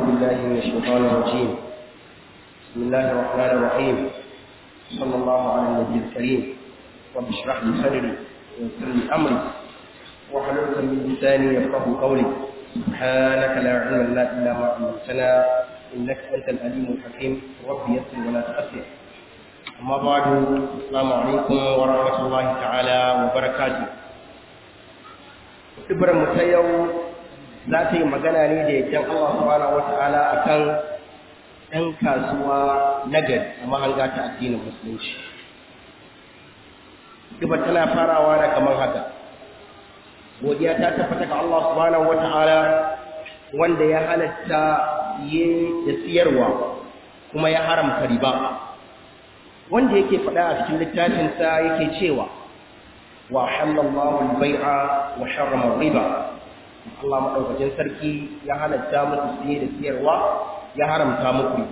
بالله من الشيطان الرجيم بسم الله الرحمن الرحيم صلى الله على النبي الكريم رب اشرح لي صدري ويسر لي امري واحلل من لساني يفقه قولي سبحانك لا علم لنا الا ما علمتنا انك انت العليم الحكيم رب يسر ولا تؤثر اما بعد السلام عليكم ورحمه الله تعالى وبركاته Ibrahim mu ta yau za ta yi magana ne da yadda Allah subhanahu wata'ala akan ɗan kasuwa nagari a mahanga ta addinin musulunci. Ibar tana farawa da kamar haka. Godiya ta tabbata ga Allah subhanahu wata'ala wanda ya halatta yin da siyarwa kuma ya haramta riba. Wanda yake faɗa a cikin littafinsa yake cewa wa halallahu al-bai'a wa harrama riba Allah madaukakin sarki ya halatta muku siye da siyarwa ya haramta muku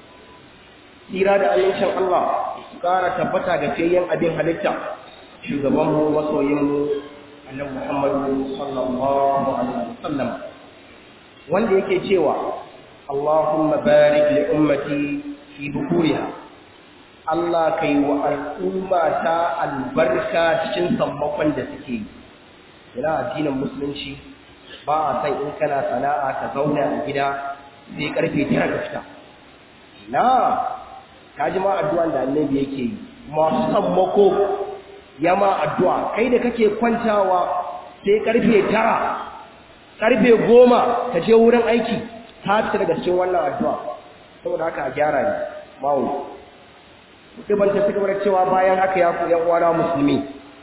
tsira da amincin Allah su kara tabbata ga fiyayyen abin halitta shugaban mu masoyin mu annabi Muhammadu sallallahu alaihi wasallam wanda yake cewa Allahumma barik li ummati fi bukuriha Allah ka yi wa al'umma ta albarka cikin sammakon da suke yi. Yana addinin musulunci ba a san in kana sana'a ka zauna a gida sai karfe tara ka fita. Na, ka ji ma addu'an da annabi yake yi, masu sammako ya ma addu'a, kai da kake kwantawa sai karfe tara, karfe goma ka je wurin aiki, ta fita daga cikin wannan addu'a. Saboda haka a gyara ne, mawu. ban ta cigaba da cewa bayan haka ya ku uwana musulmi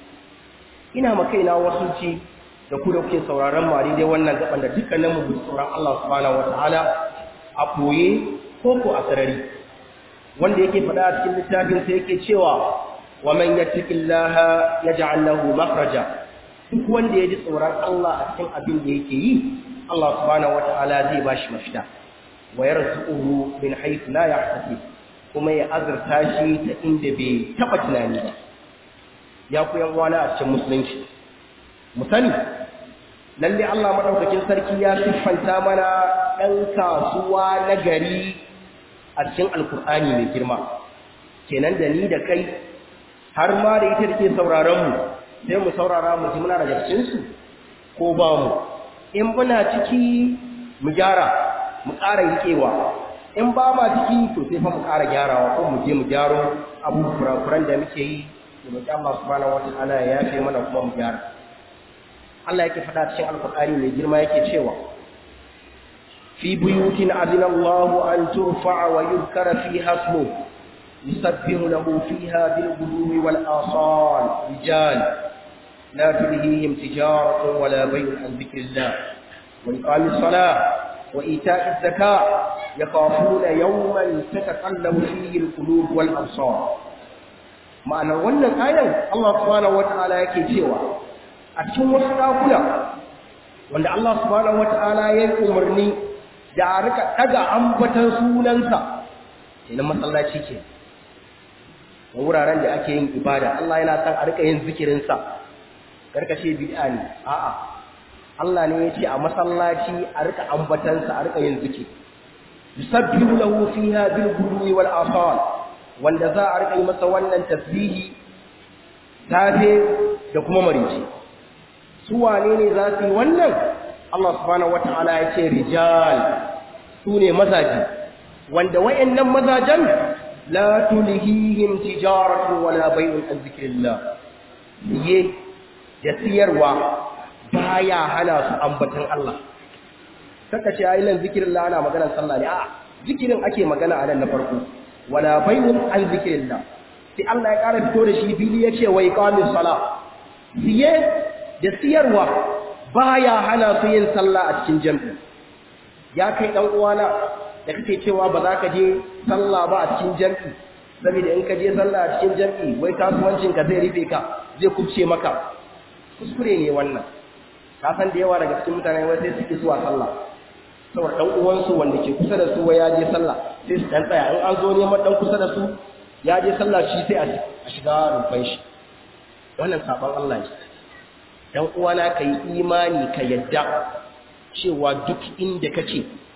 ina ma kaina wasu ci da ku da kuke sauraron mu a daidai wannan gaban da dukkanin mu tsoron Allah subhanahu wataala a koye ko ko a sarari wanda yake faɗa a cikin littafin sa yake cewa wa man yattaqillaha yaj'al lahu makhraja duk wanda ya ji tsoron Allah a cikin abin da yake yi Allah subhanahu wataala zai bashi mafita wa yarzuquhu min haythu la yahtasib kuma ya azurta shi ta inda bai taba tunani ba ya ku yan wani a cikin musulunci mu sani lalle Allah madaukakin sarki ya siffanta mana ɗan kasuwa na gari a cikin alkur'ani mai girma kenan da ni da kai har ma da ita da ke sauraron mu sai mu saurara mu ji muna daga cikin su ko ba mu in muna ciki mu gyara mu ƙara riƙewa in ba ma ciki to sai fa mu ƙara gyarawa ko mu je mu gyaro abu kurakuran da muke yi da roƙi Allah subhanahu wataala ya yafe mana kuma mu gyara Allah yake faɗa cikin alƙur'ani mai girma yake cewa fi buyutin azina Allahu an turfa'a wa yuzkara fiha ismu yusabbihu lahu fiha bil ghudwi wal asal rijal la tulhihim tijaratun wala bay'un an dhikrillah wa iqamis salah وإيتاء الزكاة يخافون يوما تتقلب فيه القلوب والأبصار ma'anar wannan ayan Allah subhanahu wata'ala yake cewa a cikin wasu dakuna wanda Allah subhanahu wata'ala ya yi umarni da a rika daga ambatan sunansa sai na masallaci ke da wuraren da ake yin ibada Allah yana san a rika yin zikirinsa karkashe bid'a ne a'a Allah ne ya ce a masallaci a rika ambatansa a rika yin zikir yusabbihu lahu fiha bil ghudwi wal asal wanda za a rika yi masa wannan tasbihi safe da kuma marici su wane ne za su yi wannan Allah subhanahu wataala ya ce rijal su ne mazaji wanda wayannan mazajan la tulhihim tijaratu wala bai'un an zikrillah ye da siyarwa baya hana su ambatan Allah saka ce ayi nan zikirin Allah ana maganar sallah ne a zikirin ake magana a nan na farko wala bayyun an zikirillah sai Allah ya ƙara fito da shi fili yace wa iqamis sala siye da siyarwa baya hana su yin sallah a cikin jami'i ya kai dan uwana da kake cewa ba za ka je sallah ba a cikin jami'i saboda in ka je sallah a cikin jami'i wai kasuwancin ka zai rufe ka zai kubce maka kuskure ne wannan ka san da yawa daga cikin mutane wai sai suke zuwa sallah saboda dan uwansu wanda ke kusa da su wai ya je sallah sai su dan tsaya in an zo neman dan kusa da su ya je sallah shi sai a shiga rufan shi wannan saban Allah ne dan uwana kai imani ka yadda cewa duk inda kake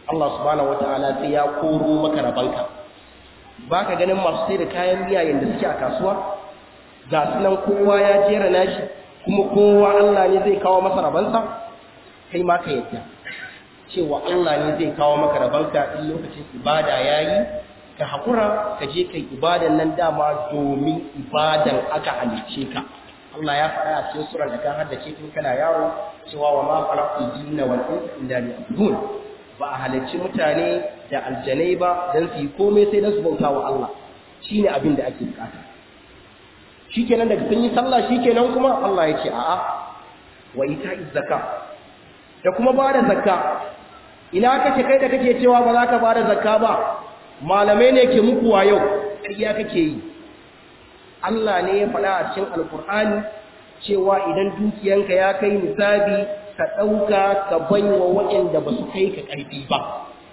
Allah subhanahu wataala sai ya koro maka rabanka baka ganin masu sai da kayan miya yanda suke a kasuwa ga sunan kowa ya jera nashi kuma kowa Allah ne zai kawo masa rabansa kai ma ka yadda cewa Allah ne zai kawo maka rabanka in lokacin ibada yayi ka hakura ka je kai ibadan nan dama domin ibadan aka halicce ka Allah ya faɗa a cikin surar da ka haddace tun kana yaro cewa wa ma khalaqtul jinna wal insa illa liya'budun ba a halicci mutane da aljanai ba dan su yi komai sai dan su bauta wa Allah shine abin da ake bukata shikenan daga sun yi sallah shikenan kuma Allah ya ce a'a wa ita'iz zakka da kuma ba da zakka ina kake kai da kake cewa ba za ka ba da zakka ba malamai ne ke muku wa yau ƙarya kake yi Allah ne ya faɗa a cikin alkur'ani cewa idan dukiyanka ya kai nisabi ka ɗauka ka baiwa waɗanda ba su kai ka ƙarfi ba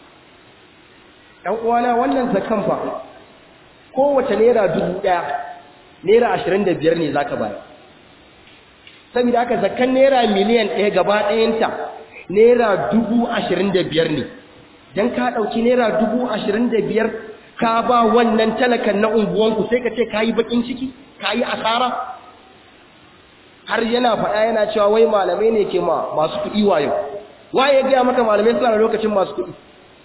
ɗan uwana wannan zakan fa kowace naira dubu ɗaya naira ashirin da biyar ne za ka bayar saboda haka zakan naira miliyan ɗaya gaba ɗayanta naira dubu ashirin da biyar ne don ka ɗauki naira dubu ashirin da biyar ka ba wannan talakan na unguwanku sai ka ce ka yi baƙin ciki ka yi asara har yana faɗa yana cewa wai malamai ne ke ma masu kuɗi wayo waye ya gaya maka malamai suna da lokacin masu kuɗi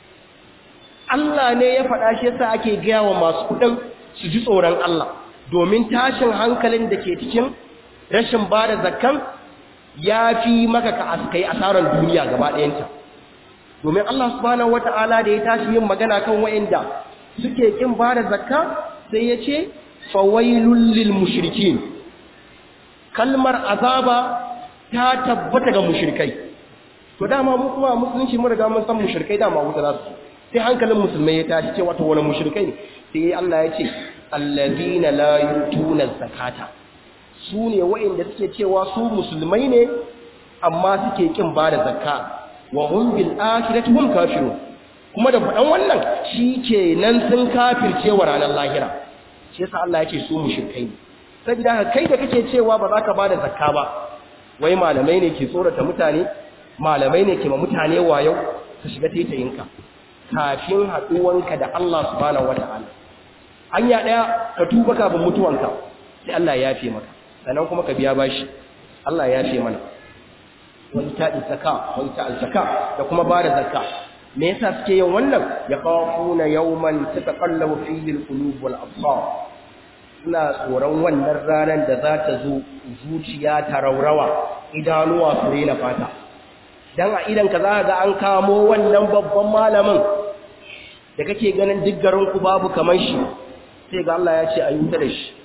Allah ne ya faɗa shi yasa ake gaya wa masu kuɗin su ji tsoron Allah domin tashin hankalin da ke cikin rashin ba da zakkan ya fi maka ka askai asarar duniya gaba ɗayanta domin Allah subhanahu wata'ala da ya tashi yin magana kan wa'inda suke kin ba da zakka sai ya ce fawailul lil mushrikin kalmar azaba ta tabbata ga mushrikai to dama mu kuma musulunci mun riga mun san mushrikai dama wuta za su sai hankalin musulmai ya tashi ce wato wani mushrikai ne sai Allah ya ce allazina la yutuna zakata su ne wa'inda suke cewa su musulmai ne amma suke kin ba da zakka wa hum bil akhirati hum kafirun kuma da faɗan wannan shikenan sun kafirce wa ranar lahira shi yasa Allah yake su mushrikai ne saboda haka kai da kake cewa ba za ka ba da zakka ba wai malamai ne ke tsorata mutane malamai ne ke ma mutane wayo ka shiga taitayinka kafin haɗuwanka da Allah subhanahu wata'ala hanya ɗaya ka tuba kafin mutuwanka sai Allah ya yafe maka sannan kuma ka biya bashi Allah ya yafe mana wani ta'i zakka wani ta'al zakka da kuma ba da zakka me yasa suke yin wannan ya khafuna yawman tataqallabu fihi al-qulub wal absar suna tsoron wannan ranar da za ta zo zuciya ta raurawa idanuwa su rena fata dan a idan ka za ga an kamo wannan babban malamin da kake ganin duk garin ku babu kamar shi sai ga Allah ya ce a yi da shi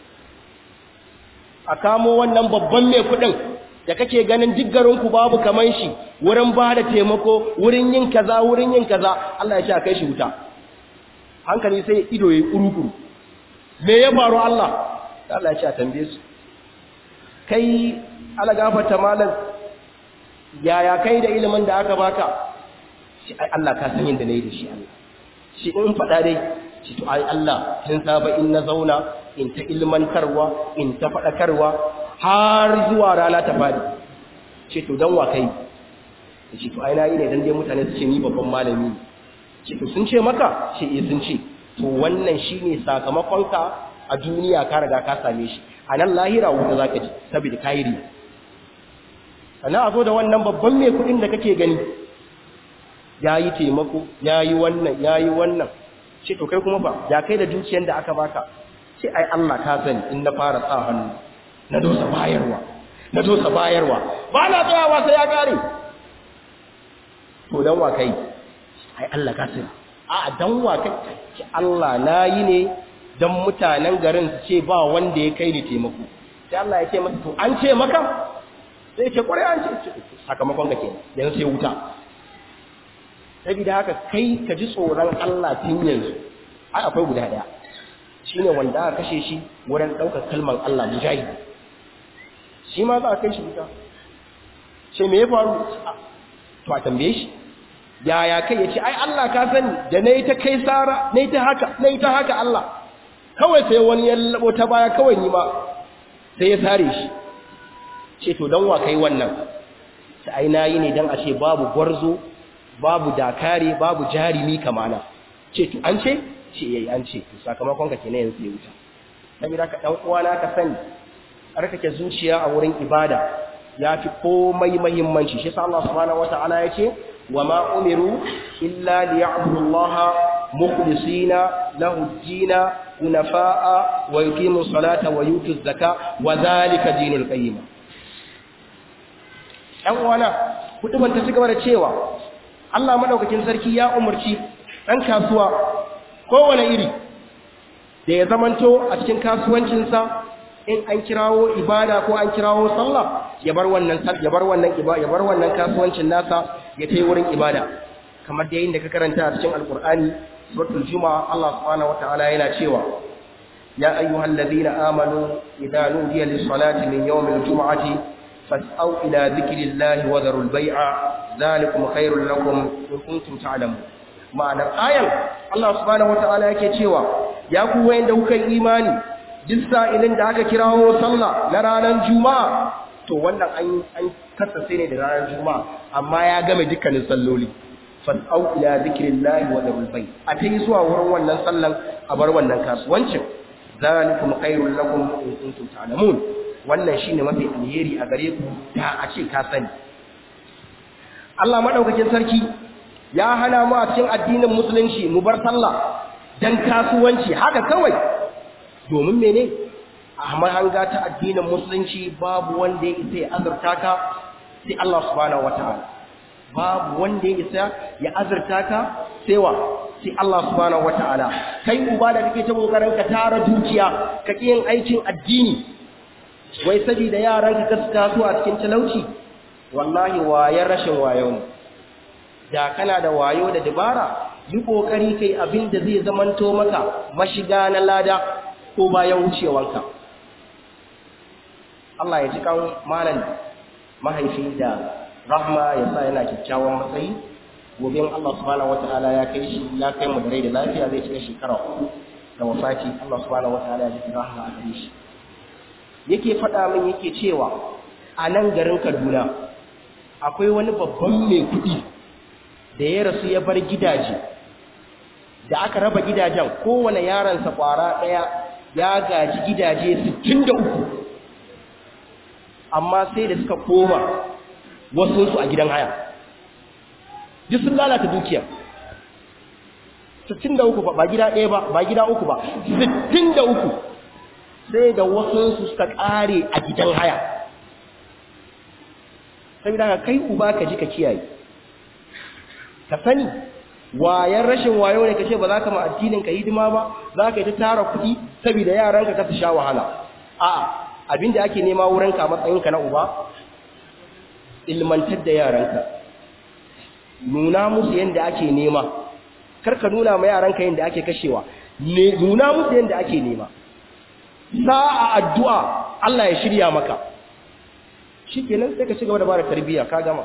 a kamo wannan babban mai kudin da kake ganin duk garin ku babu kamar shi wurin ba da taimako wurin yin kaza wurin yin kaza Allah ya ce a kai shi wuta hankali sai ido yayi kurukuru me ya faru Allah Allah ya ce a tambaye su kai ala gafarta malam yaya kai da ilimin da aka baka shi ai Allah ka san yadda nayi da shi Allah shi in faɗa dai shi to ai Allah tun saba in na zauna in ta ilmantarwa in ta faɗakarwa har zuwa rana ta fadi ce to dan wa kai ce to ai na yi ne dan dai mutane su ce ni babban malami ne ce to sun ce maka ce eh sun ce to wannan shine sakamakonka a duniya ka riga ka same shi a nan lahira wuta zaka ji saboda kairi sannan a zo da wannan babban mai kuɗin da kake gani ya yi taimako ya yi wannan ya yi wannan ce to kai kuma ba ya kai da dukiyar da aka baka ce ai Allah ka sani in na fara sa hannu na dosa bayarwa na dosa bayarwa ba na tsayawa sai ya kare to dan wa kai ai Allah ka sani a dan wa kai ce Allah na yi ne dan mutanen garin su ce ba wanda ya kai ni taimako sai Allah ya ce masa to an ce maka sai ce kwarai an ce sakamakon ka kenan yanzu sai wuta saboda haka kai ka ji tsoron Allah tun yanzu ai akwai guda daya shine wanda aka kashe shi wurin daukar kalmar Allah mujahid shi ma za a kai shi wuta sai me ya faru to a tambaye shi yaya kai yace ai Allah ka sani da nayi ta kai sara nayi ta haka nayi ta haka Allah kawai sai wani ya labo ta baya kawai ni ma sai ya sare shi ce to dan wa kai wannan sai ai nayi ne dan a ce babu gwarzo babu dakare babu jarimi kamana ce to an ce ce yayi an ce to sakamakon ka kenan yanzu ya wuta saboda ka dan uwana ka sani arkake zuciya a wurin ibada ya fi komai muhimmanci shi sa Allah subhanahu wataala ya ce wa ma umiru illa liya'budu Allah mukhlisina lahu ad-din hunafa'a wa yuqimu salata wa yutu zaka wa dhalika dinul qayyim ɗan uwana kutuban ta cigaba da cewa Allah madaukakin sarki ya umarci ɗan kasuwa kowane iri da ya zamanto a cikin kasuwancinsa in an kirawo ibada ko an kirawo sallah ya bar wannan ya bar wannan ibada ya bar wannan kasuwancin nasa ya tayi wurin ibada kamar da yayin da ka karanta a cikin alqur'ani suratul juma'a Allah subhanahu wataala yana cewa ya ayyuhalladhina amanu idza nudiya lis-salati min yawmil jum'ati fas'au ila dhikrillahi wa dharul bai'a dhalikum khairul lakum in kuntum ta'lamun ma'anar ayan Allah subhanahu wataala yake cewa ya ku wayanda kuka yi imani duk sa'ilin da aka kirawo sallah na ranar juma'a to wannan an an kasance ne da ranar juma'a amma ya game dukkanin salloli fas'au ila zikrillahi wa dharul bay a tayi zuwa wurin wannan sallan a bar wannan kasuwancin zalikum khairul lakum in kuntum ta'lamun wannan shine mafi alheri a gare ku da a ce ka sani Allah madaukakin sarki ya hana mu a cikin addinin musulunci mu bar sallah dan kasuwanci haka kawai domin mene a mahanga ta addinin musulunci babu wanda ya isa ya azurta ka sai Allah subhanahu wataala babu wanda ya isa ya azurta ka sai wa sai Allah subhanahu wataala kai uba da kake ta kokarin ka tara dukiya ka yin aikin addini wai saboda yaran ka gaska su a cikin talauci wallahi wayar rashin wayo ne da kana da wayo da dabara yi kokari kai abin da zai zamanto maka mashiga na lada ko bayan wucewanka Allah ya ji kan malam mahaifi da rahma ya sa yana kyakkyawan matsayi gobe Allah subhanahu wataala ya kai shi ya kai mu da rai da lafiya zai cika shekara uku da wafati Allah subhanahu wataala ya ji rahma a gare shi yake faɗa min yake cewa a nan garin Kaduna akwai wani babban mai kuɗi da ya rasu ya bar gidaje da aka raba gidajen kowane yaransa kwara ɗaya ya gaji gidaje 63 amma sai da suka koma wasunsu a gidan haya duk sun lalata dukiya 63 ba gida ɗaya ba ba gida uku ba 63 sai da wasunsu suka ƙare a gidan haya sai da kai uba ka ji ka kiyaye ka sani wayan rashin wayo ne kace ba za ka ma addinin ka hidima ba za ka yi ta tara kuɗi saboda yaranka ka su sha wahala a'a abinda ake nema wurin ka matsayin ka na uba ilmantar da yaranka nuna musu yanda ake nema kar ka nuna ma yaranka yanda ake kashewa ne nuna musu yanda ake nema sa'a addu'a Allah ya shirya maka shikenan sai ka ci gaba da bada tarbiyya ka gama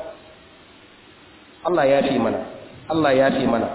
Allah ya fi mana Allah ya fi mana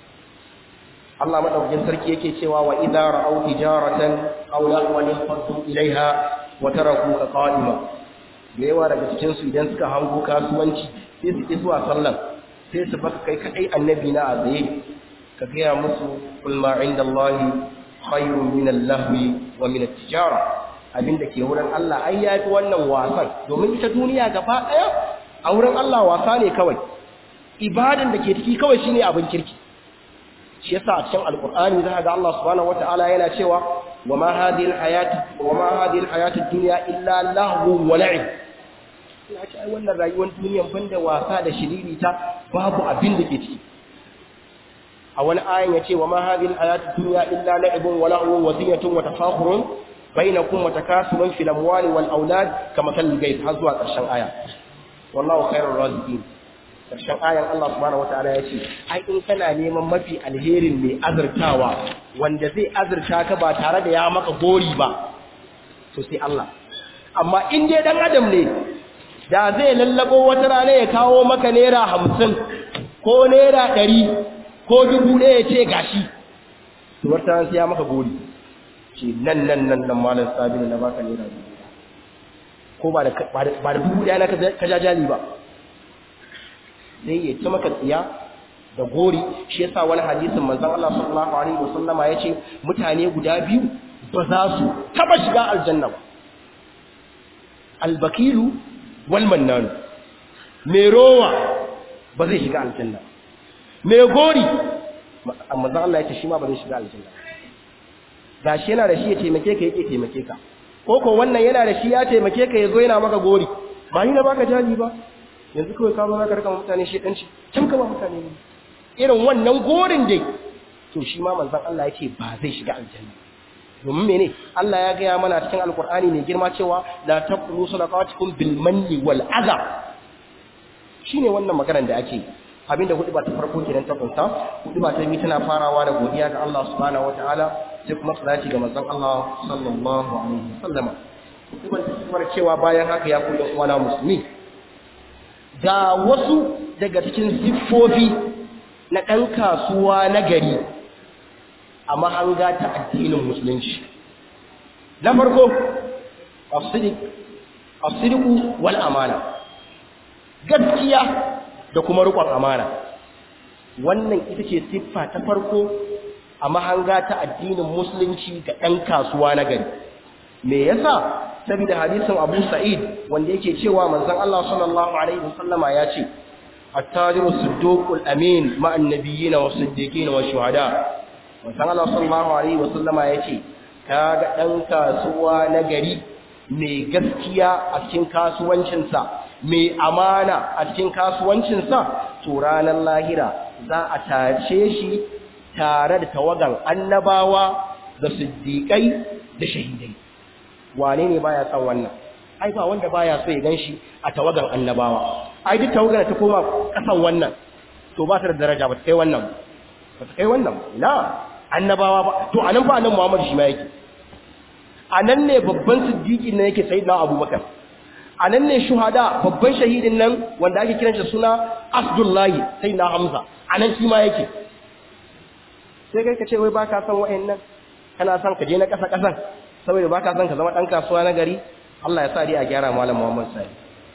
Allah madaukakin sarki yake cewa wa idza ra'aw tijaratan aw lahwan fadu ilaiha wa tarakuka qa'ima da yawa daga cikin su idan suka hango kasuwanci sai su ki zuwa sallan sai su baka kai kadai annabi na a tsaye ka gaya musu kul ma indallahi khayrun min al-lahwi wa min at-tijara abinda ke wurin Allah ai yafi wannan wasan domin ita duniya gaba daya a wurin Allah wasa ne kawai ibadan da ke ciki kawai shine abin kirki shi yasa a cikin alqur'ani za ga Allah subhanahu wataala yana cewa wama hadhihi alhayatu wama hadhihi alhayatu ad-dunya illa lahu wa la'ib ina ce ai wannan rayuwar duniyan banda wasa da shiririta babu abin da ke ciki a wani ayan yace wama hadhihi alhayatu ad-dunya illa la'ibun wa lahu wa zinatun wa tafakhurun bainakum wa takasurun fil amwali wal aulad kama kal gayb har zuwa ƙarshen aya wallahu khairur raziqin karshen ayan Allah subhanahu wataala ya ce ai in kana neman mafi alherin mai azurtawa wanda zai azurta ka ba tare da ya maka gori ba to sai Allah amma in dai dan adam ne da zai lallabo wata rana ya kawo maka naira hamsin ko naira ɗari ko dubu ɗaya ya ce gashi to wata rana sai ya maka gori ce nan nan nan nan malam sabini na baka naira dubu ko ba da dubu ɗaya na ka jajali ba sai ya ci maka tsiya da gori shi yasa wani hadisin manzon Allah sallallahu alaihi wasallama yace mutane guda biyu ba za su taba shiga aljanna ba albakilu wal mannan mai rowa ba zai shiga aljanna mai gori manzon Allah yace shi ma ba zai shiga aljanna gashi yana da shi ya taimake ka yake taimake ka ko ko wannan yana da shi ya taimake ka yazo yana maka gori ba ni na baka jali ba yanzu kawai ka zo ka rika mutane shedanci can ka ba mutane ne irin wannan gorin dai to shi ma manzon Allah yake ba zai shiga aljanna domin mene Allah ya gaya mana cikin alkur'ani mai girma cewa la taqulu sadaqatukum bil manni wal adha shine wannan maganar da ake abinda hudu ba ta farko kenan ta kunta hudu ba ta biyu tana farawa da godiya ga Allah subhanahu wataala sai kuma salati ga manzon Allah sallallahu alaihi wasallama hudu ta cewa bayan haka ya koyi uwana musulmi ga wasu daga cikin siffofi na ɗan kasuwa na gari a mahanga ta addinin musulunci na farko asiriku wal amana gaskiya da kuma rikon amana wannan ita ce siffa ta farko a mahanga ta addinin musulunci ga ɗan kasuwa na gari me yasa saboda hadisin Abu Sa'id wanda yake cewa manzon Allah sallallahu alaihi wasallama ya ce at-tajiru siddiqul amin ma'an nabiyyin was siddiqin wash shuhada manzon Allah sallallahu alaihi wasallama ya ce kaga dan kasuwa na gari mai gaskiya a cikin kasuwancinsa mai amana a cikin kasuwancinsa to ranar lahira za a tace shi tare da tawagan annabawa da siddiƙai da shahidai wane ne baya son wannan ai ba wanda baya so ya ganshi a tawagan annabawa ai duk tawagan ta koma kasan wannan to ba ta da daraja ba ta kai wannan ba ta kai wannan ina annabawa ba to anan ba nan Muhammad shi ma yake anan ne babban siddiqi ne yake sayyidina Abubakar anan ne shuhada babban shahidin nan wanda ake kiran shi suna Asdullahi sayyidina Hamza anan shi ma yake sai kai ka ce wai baka son wa'annan kana son ka je na kasa kasan saboda baka son ka zama dan kasuwa na gari Allah ya sa dai a gyara malam Muhammad sai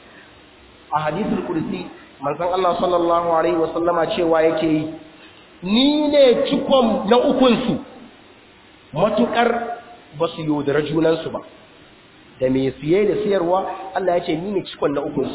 a hadisul kursi manzon Allah sallallahu alaihi wasallama cewa yake yi ni ne cikon na ukun su matukar basu yaudara junan su ba da me siye da siyarwa Allah ya ce ni ne cikon na ukun su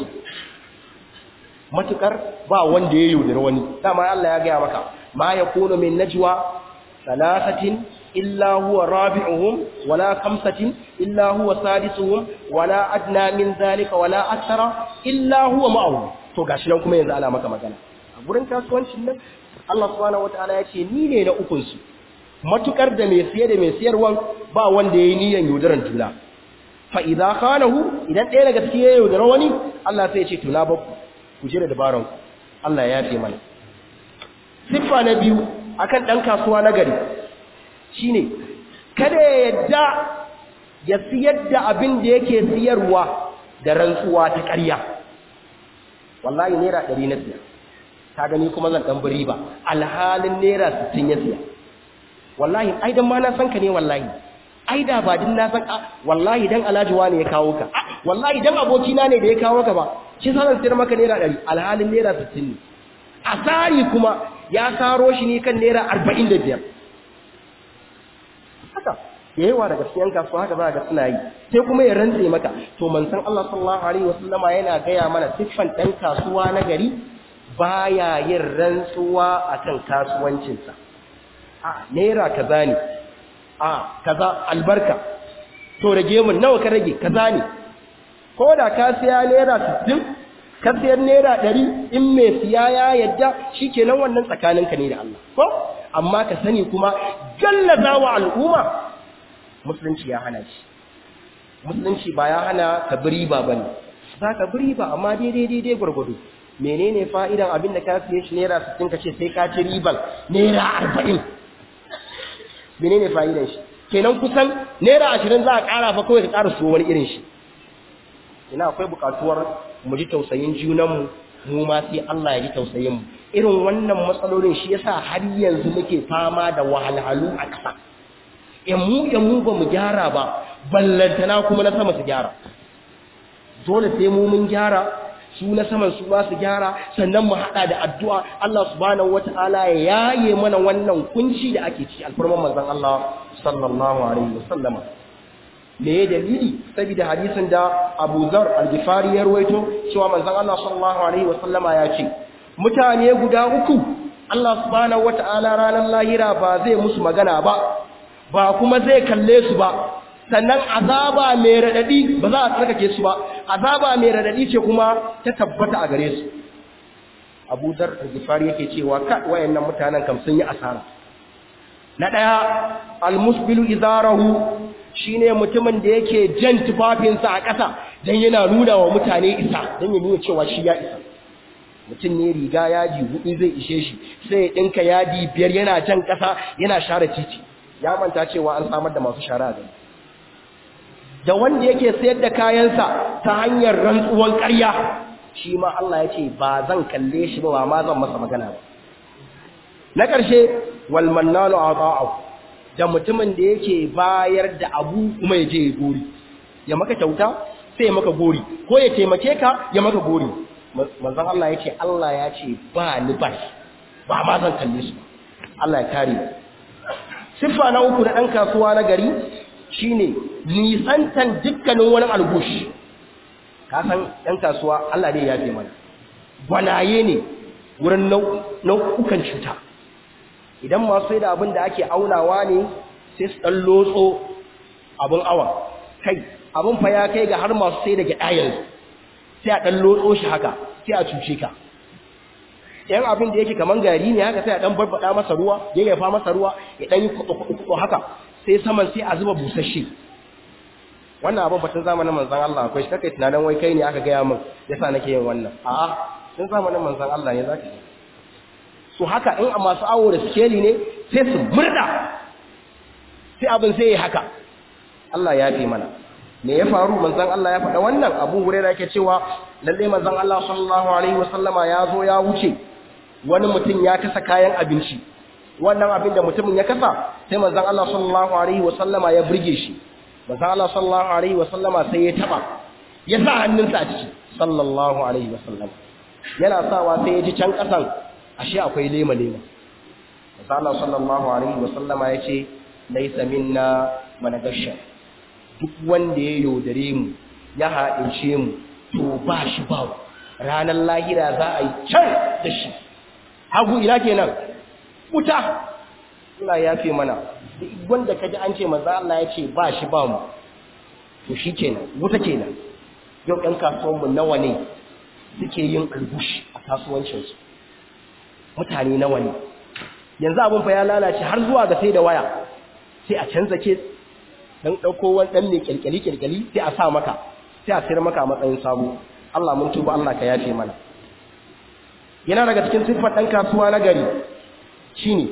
matukar ba wanda ya yaudara wani dama Allah ya gaya maka ma yakunu min najwa thalathatin إلا هو رابعهم ولا خمسة إلا هو سادسهم ولا أدنى من ذلك ولا أكثر إلا هو معه to gashi nan kuma yanzu ana maka magana a gurin kasuwancin nan Allah subhanahu wataala ya ce ni ne na ukun su matukar da mai siye da mai siyarwan ba wanda yayi niyyar yaudaran juna fa idza khanahu idan ɗaya daga cikin ya yaudara wani Allah sai ya ce to na bakku ku je da dabaran ku Allah ya yafe mana siffa na biyu akan dan kasuwa na gari shine kada ya yadda ya siyar da abin da yake siyarwa da rantsuwa ta ƙarya wallahi naira ɗari na siya ta gani kuma zan ɗan bari ba alhalin naira sittin ya siya wallahi ai dan ma na san ka ne wallahi ai da ba din na san a wallahi dan alhaji wani ya kawo ka wallahi dan abokina ne da ya kawo ka ba shi sa zan siyar maka naira ɗari alhalin naira sittin ne asari kuma ya saro shi ne kan naira arba'in da biyar haka yawa daga cikin kasuwa haka za ga suna yi sai kuma ya rantse maka to manzon Allah sallallahu alaihi wasallama yana gaya mana siffan dan kasuwa na gari baya yin rantsuwa akan kasuwancinsa a naira kaza ne a kaza albarka to rage mun nawa ka rage kaza ne ko da ka siya naira 60 ka siyar naira 100 in mai siya ya yadda shikenan wannan tsakaninka ne da Allah ko amma ka sani kuma gallaza wa al'umma musulunci ya hana shi musulunci ba ya hana ka biri ba bane za ka biri ba amma daidai daidai gwargwado menene fa'idan abin da ka siye shi naira 60 ka ce sai ka ci riban naira 40 menene fa'idan shi kenan kusan naira 20 za a ƙara fa kawai ka ƙara so wani irin shi ina akwai buƙatuwar mu ji tausayin junanmu mu ma sai Allah ya ji tausayin mu irin wannan matsalolin shi yasa har yanzu muke fama da wahalhalu a ƙasa in mu in mu ba mu gyara ba ballantana kuma na sama su gyara dole sai mu mun gyara su na saman su ba su gyara sannan mu hada da addu'a Allah subhanahu wataala ya yaye mana wannan kunci da ake ci alfarman manzon Allah sallallahu alaihi wasallama me ya dalili saboda hadisin da Abu Zar al-Ghifari ya rawaito cewa manzon Allah sallallahu alaihi wasallama ya ce mutane guda uku Allah subhanahu wataala ranar lahira ba zai musu magana ba ba kuma zai kalle su ba sannan azaba mai radadi ba za a tsarkake su ba azaba mai radadi ce kuma ta tabbata a gare su Abu Dar al-Ghifari yake cewa ka wayannan mutanen kam sun yi asara na daya al-musbilu izarahu shine mutumin da yake jan tufafinsa a ƙasa dan yana nuna wa mutane isa dan ya nuna cewa shi ya isa mutum ne riga yadi hudu zai ishe shi sai ya dinka yadi biyar yana jan ƙasa yana share titi ya manta cewa an samar da masu shara gani da wanda yake sayar da kayansa ta hanyar rantsuwan ƙarya shi ma Allah ya ce ba zan kalle shi ba ba ma zan masa magana ba na ƙarshe wal mannanu ata'u da mutumin da yake bayar da abu kuma ya je ya gori ya maka kyauta sai ya maka gori ko ya taimake ka ya maka gori manzon Allah ya ce Allah ya ce ba ni ba ba ma zan kalle su Allah ya kare siffa na uku na ɗan kasuwa na gari shine nisantan dukkanin wani algushi ka san ɗan kasuwa Allah ne ya fi mana gwanaye ne wurin nau'ukan cuta idan masu sai da abin da ake aunawa ne sai su ɗan lotso abin awa kai abin fa ya kai ga har masu sai da gyaɗa yanzu sai a ɗan lotso shi haka sai a cuce ka yan abin da yake kaman gari ne haka sai a ɗan barbaɗa masa ruwa ya yafa masa ruwa ya ɗan yi kuɗo haka sai saman sai a zuba busasshe wannan abin batun zamanin manzan Allah akwai shi kakai tunanin wai kai ne aka gaya min yasa nake yin wannan a'a tun zamanin manzan Allah ne zaka yi so haka in a masu awo da sikeli ne sai su murda sai abin sai ya haka Allah ya fi mana me ya faru manzon Allah ya faɗa wannan Abu Hurairah yake cewa lalle manzon Allah sallallahu alaihi wasallama ya zo ya wuce wani mutum ya kasa kayan abinci wannan abin da mutumin ya kasa sai manzon Allah sallallahu alaihi wasallama ya burge shi manzon Allah sallallahu alaihi wasallama sai ya taba ya sa hannunsa a ciki sallallahu alaihi wasallam yana sawa sai ya ji can kasan ashe akwai lema lema manzon Allah sallallahu alaihi wasallama ya ce laysa minna managasha duk wanda ya yaudare mu ya haɗince mu to ba shi ba ranar lahira za a yi can da shi hagu ina kenan wuta Allah ya fi mana duk wanda ka ji an ce maza Allah ya ce ba shi ba mu to shi kenan wuta kenan yau ɗan kasuwanmu nawa ne suke yin albushi a kasuwancinsu mutane nawa ne yanzu abin fa ya lalace har zuwa ga sai da waya sai a canza ke dan dauko wani dan ne kirkiri kirkiri sai a sa maka sai a sayar maka a matsayin sabo Allah mun tuba Allah ka yafe mana yana daga cikin siffar dan kasuwa na gari shine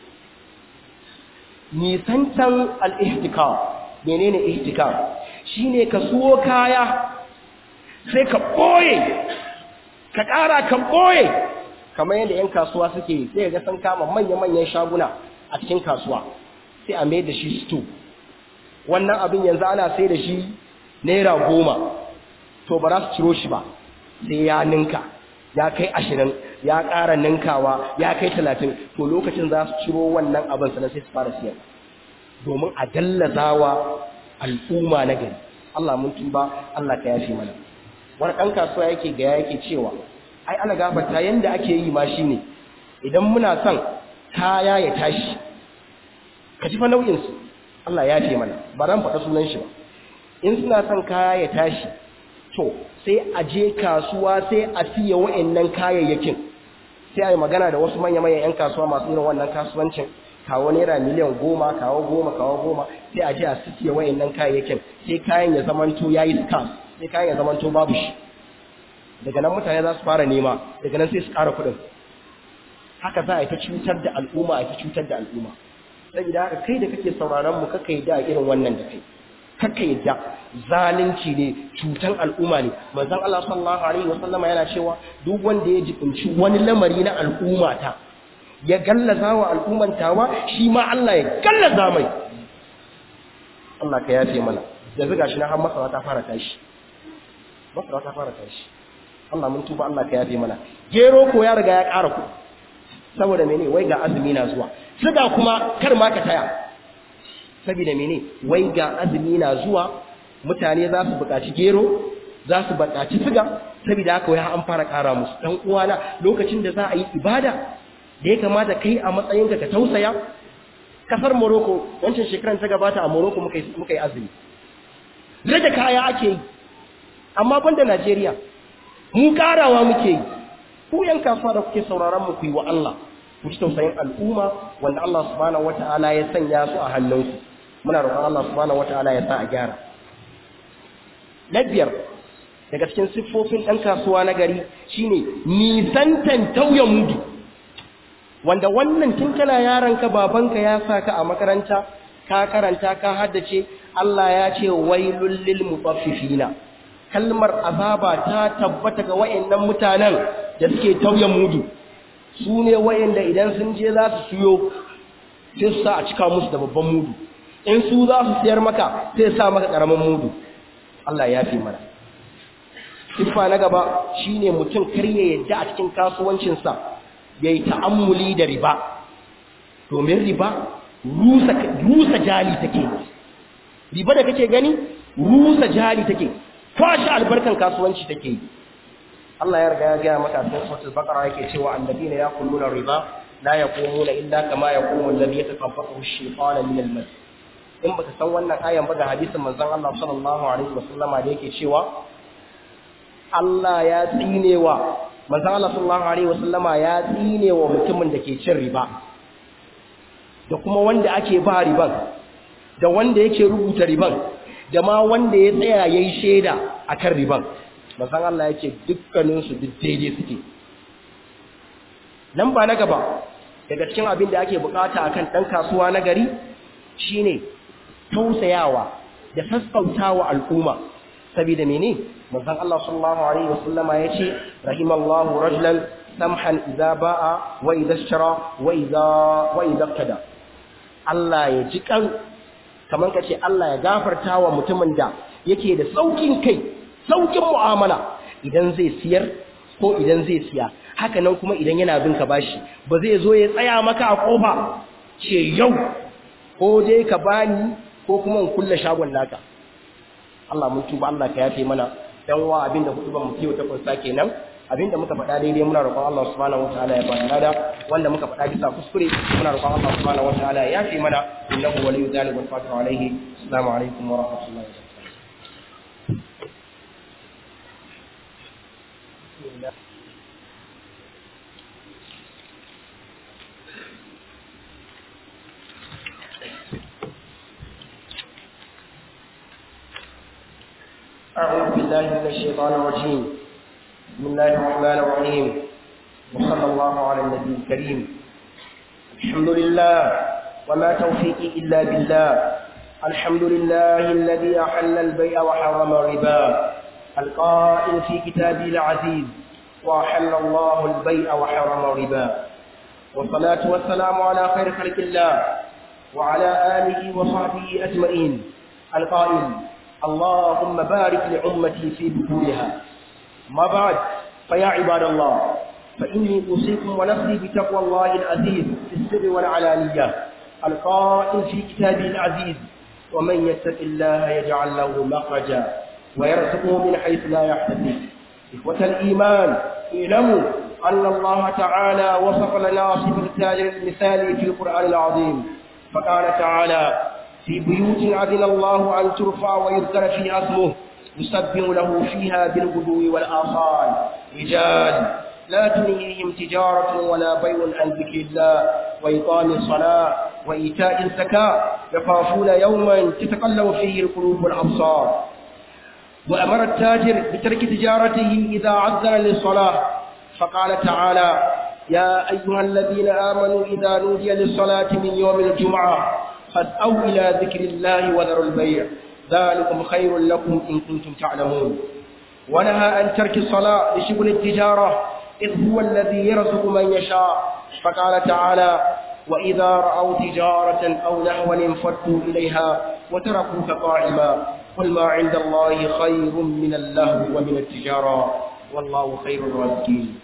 nisantan al-ihtikar menene ihtikar shine ka suwo kaya sai ka boye ka ƙara ka boye kamar yadda 'yan kasuwa suke sai ga san kama manya-manyan shaguna a cikin kasuwa sai a mai da shi sto wannan abin yanzu ana sai da shi naira goma to ba za su ciro shi ba sai ya ninka ya kai ashirin ya ƙara ninkawa ya kai talatin to lokacin za su ciro wannan abin sannan sai su fara siyar domin a gallazawa al'umma na gari Allah mun tuba Allah ka yafe mana wani ɗan kasuwa yake gaya yake cewa ai ana gabata yanda ake yi ma shine idan muna son kaya ya tashi ka ji fa nau'insu Allah ya ce mana ba ran faɗa sunan shi ba in suna son kaya ya tashi to sai a je kasuwa sai a siya wa'annan kayayyakin sai a yi magana da wasu manya-manyan 'yan kasuwa masu irin wannan kasuwancin kawo naira miliyan goma kawo goma kawo goma sai a je a siya wa'annan kayayyakin sai kayan ya zamanto ya yi scarce sai kayan ya zamanto babu shi daga nan mutane za su fara nema daga nan sai su ƙara kuɗin haka za a yi ta cutar da al'umma a yi ta cutar da al'umma saboda haka kai da kake sauraron mu kaka yadda irin wannan da kai kaka yadda zalunci ne cutan al'umma ne manzon Allah sallallahu alaihi wasallam yana cewa duk wanda ya jibinci wani lamari na al'umma ta ya gallaza wa al'umman tawa shi ma Allah ya gallaza mai Allah ka yafe mana yanzu gashi na har masara ta fara tashi masara ta fara tashi Allah mun tuba Allah ka yafe mana gero ko ya riga ya ƙara ku saboda mene wai ga azumi na zuwa siga kuma kar ma ka taya saboda mene wai ga azumi na zuwa mutane za su buƙaci gero za su buƙaci siga saboda haka wai an fara ƙara musu dan uwana lokacin da za a yi ibada da ya kamata kai a matsayinka ka tausaya kasar Morocco wancan shekaran ta gabata a Morocco muka yi muka yi azumi rage kaya ake yi amma banda Najeriya mu karawa muke yi ku yan kasuwa da kuke sauraron mu ku yi wa Allah ku ci tausayin al'umma wanda Allah subhanahu wataala ya sanya su a hannunku muna roƙon Allah subhanahu wataala ya sa a gyara na biyar daga cikin siffofin ɗan kasuwa na gari shine nisantan tauye mudu wanda wannan tun kana yaranka babanka ya saka a makaranta ka karanta ka haddace Allah ya ce wailul lil mutaffifina kalmar azaba ta tabbata ga wayannan mutanen da suke tauye mudu su ne wayanda idan sun je za su siyo sai su sa a cika musu da babban mudu in su za su siyar maka sai sa maka karamin mudu Allah ya fi mana siffa na gaba shine mutum kar ya yadda a cikin kasuwancinsa ya yi ta'ammuli da riba domin riba rusa jali take riba da kake gani rusa jali take kwashe albarkan kasuwanci take yi Allah ya riga ya gaya maka cikin suratul baqara yake cewa annabina yaquluna riba la yaqumuna illa kama yaqumu alladhi yatakabbaru ash-shaytanu min al-mas in baka san wannan ayan ba ga hadisin manzon Allah sallallahu alaihi wasallama da yake cewa Allah ya tsinewa manzon Allah sallallahu alaihi wasallama ya tsinewa mutumin da ke cin riba da kuma wanda ake ba riban da wanda yake rubuta riban da ma wanda ya tsaya yayi shaida akan riban manzon Allah yake dukkanin su duk daidai suke nan ba na gaba daga cikin abin da ake bukata akan dan kasuwa na gari shine tausayawa da sassautawa al'umma saboda mene manzon Allah sallallahu alaihi wasallama yace rahimallahu rajulan samhan idza ba'a wa idza ishtara wa idza wa idza qada Allah ya ji kan kaman kace Allah ya gafarta wa mutumin da yake da saukin kai saukin mu'amala idan zai siyar ko idan zai siya haka nan kuma idan yana bin ka bashi ba zai zo ya tsaya maka a kofa ce yau ko dai ka bani ko kuma in kulle shagon naka Allah mun tuba Allah ka yafe mana dan wa abinda hudu ba mu kiyo ta kunsa kenan abinda muka faɗa daidai muna roƙon Allah subhanahu wataala ya bada lada wanda muka faɗa bisa kuskure muna roƙon Allah subhanahu wataala ya yafe mana innahu waliyyu dhalika wal qadiru alayhi assalamu alaikum wa rahmatullahi wa barakatuh أعوذ بالله من الشيطان الرجيم بسم الله الرحمن الرحيم وصلى الله على النبي الكريم الحمد لله وما توفيقي إلا بالله الحمد لله الذي أحل البيع وحرم الربا القائل في كتابه العزيز وأحل الله البيع وحرم الربا والصلاة والسلام على خير خلق الله وعلى آله وصحبه أجمعين القائل اللهم بارك لأمتي في بطولها ما بعد فيا عباد الله فإني أوصيكم ونفسي بتقوى الله العزيز في السر والعلانية القائل في كتابه العزيز ومن يتق الله يجعل له مخرجا ويرزقه من حيث لا يحتسب إخوة الإيمان اعلموا أن الله تعالى وصف لنا صفة التاجر المثالي في القرآن العظيم فقال تعالى في بيوت أذن الله أن ترفع ويذكر فيها اسمه يسبح له فيها بالغدو والآصال رجال لا تلهيهم تجارة ولا بيع عن ذكر الله وإقام الصلاة وإيتاء الزكاة يخافون يوما تتقلب فيه القلوب والأبصار وأمر التاجر بترك تجارته إذا عذر للصلاة فقال تعالى يا أيها الذين آمنوا إذا نودي للصلاة من يوم الجمعة فاسأوا إلى ذكر الله وذروا البيع ذلكم خير لكم إن كنتم تعلمون ونهى عن ترك الصلاة لشغل التجارة إذ هو الذي يرزق من يشاء فقال تعالى وإذا رأوا تجارة أو نحوا انفضوا إليها وتركوك قائما قل ما عند الله خير من اللهو ومن التجارة والله خير الرازقين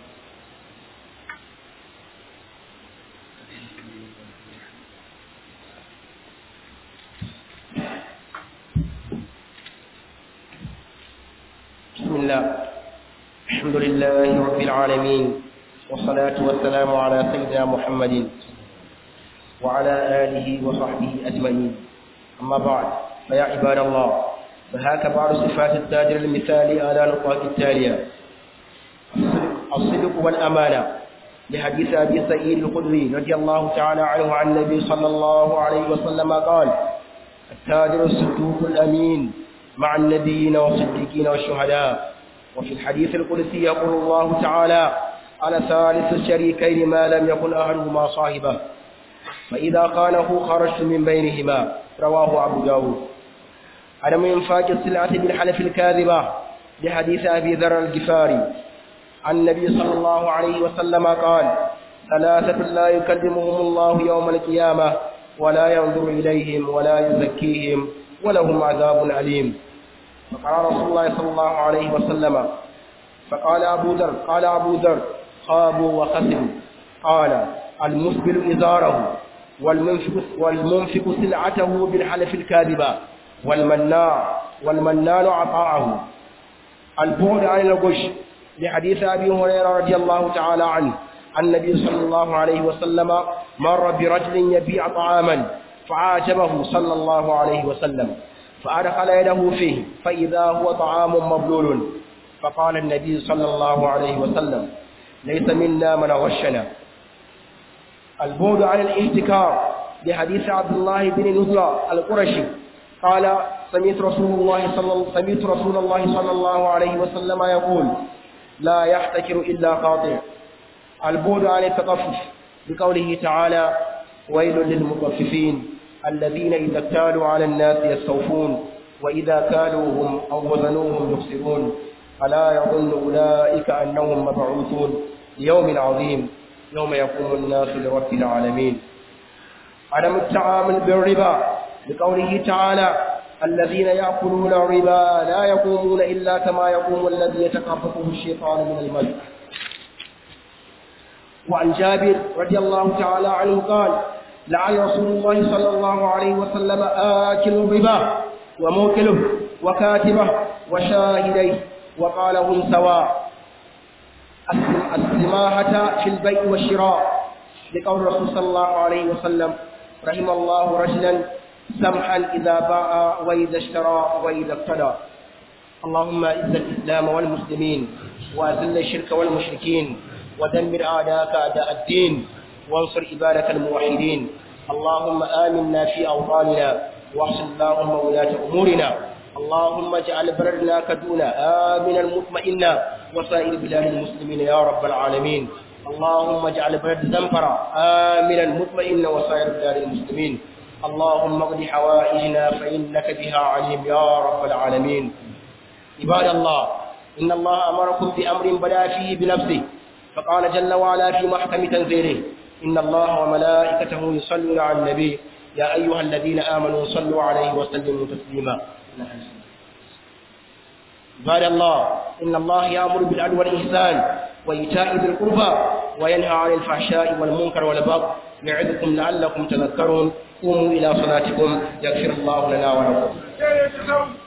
بسم الله الحمد لله رب العالمين والصلاة والسلام على سيدنا محمد وعلى آله وصحبه أجمعين أما بعد فيا عباد الله فهاك بعض صفات التاجر المثالي على نقاط التالية الصدق والأمانة لحديث أبي سعيد الخدري رضي الله تعالى عنه عن النبي صلى الله عليه وسلم قال التاجر الصدوق الأمين مع النبيين والصديقين والشهداء وفي الحديث القدسي يقول الله تعالى على ثالث الشريكين ما لم يكن أهلهما صاحبه فإذا خانه خرجت من بينهما رواه أبو داود عدم إنفاق السلعة بالحلف الكاذبة لحديث أبي ذر الجفاري عن النبي صلى الله عليه وسلم قال ثلاثة لا يكلمهم الله يوم القيامة ولا ينظر إليهم ولا يزكيهم ولهم عذاب أليم فقال رسول الله صلى الله عليه وسلم فقال أبو ذر قال أبو ذر خابوا وخسروا قال المسبل إزاره والمنفق, والمنفق سلعته بالحلف الكاذبة والمناع والمنان عطاءه البعد عن الغش لحديث أبي هريرة رضي الله تعالى عنه عن النبي صلى الله عليه وسلم مر برجل يبيع طعاما فعاجبه صلى الله عليه وسلم فأدخل يده فيه فإذا هو طعام مبلول فقال النبي صلى الله عليه وسلم ليس منا من غشنا البعد عن الاحتكار لحديث عبد الله بن نزلة القرشي قال سمعت رسول الله صلى سمعت رسول الله صلى الله عليه وسلم يقول لا يحتكر إلا قاطع البعد عن التطفف بقوله تعالى ويل للمطففين الذين إذا اكتالوا على الناس يستوفون وإذا كالوهم أو وزنوهم يخسرون ألا يظن أولئك أنهم مبعوثون ليوم عظيم يوم يقوم الناس لرب العالمين عدم التعامل بالربا لقوله تعالى الذين يأكلون الربا لا يقومون إلا كما يقوم الذي يتقبطه الشيطان من المس وعن جابر رضي الله تعالى عنه قال لعن رسول الله صلى الله عليه وسلم آكل الربا وموكله وكاتبه وشاهديه وقال هم سواء السماحة في البيع والشراء لقول الرسول صلى الله عليه وسلم رحم الله رجلا سمحا إذا باع وإذا اشترى وإذا اقتدى اللهم اعز الإسلام والمسلمين وأذل الشرك والمشركين ودمر أعداءك أعداء الدين وانصر عبادك الموحدين اللهم آمنا في أوطاننا واحسن اللهم ولاة أمورنا اللهم اجعل بلدنا كدونا آمنا مطمئنا وسائر بلاد المسلمين يا رب العالمين اللهم اجعل بلد زنفرة آمنا مطمئنا وسائر بلاد المسلمين اللهم اقض حوائجنا فإنك بها عليم يا رب العالمين عباد الله إن الله أمركم بأمر بدا فيه بنفسه فقال جل وعلا في محكم تنزيله إن الله وملائكته يصلون على النبي يا أيها الذين آمنوا صلوا عليه وسلموا تسليما عباد الله إن الله يأمر بالعدل والإحسان وإيتاء ذي القربى وينهى عن الفحشاء والمنكر والبغي يعظكم لعلكم تذكرون قوموا إلى صلاتكم يغفر الله لنا ولكم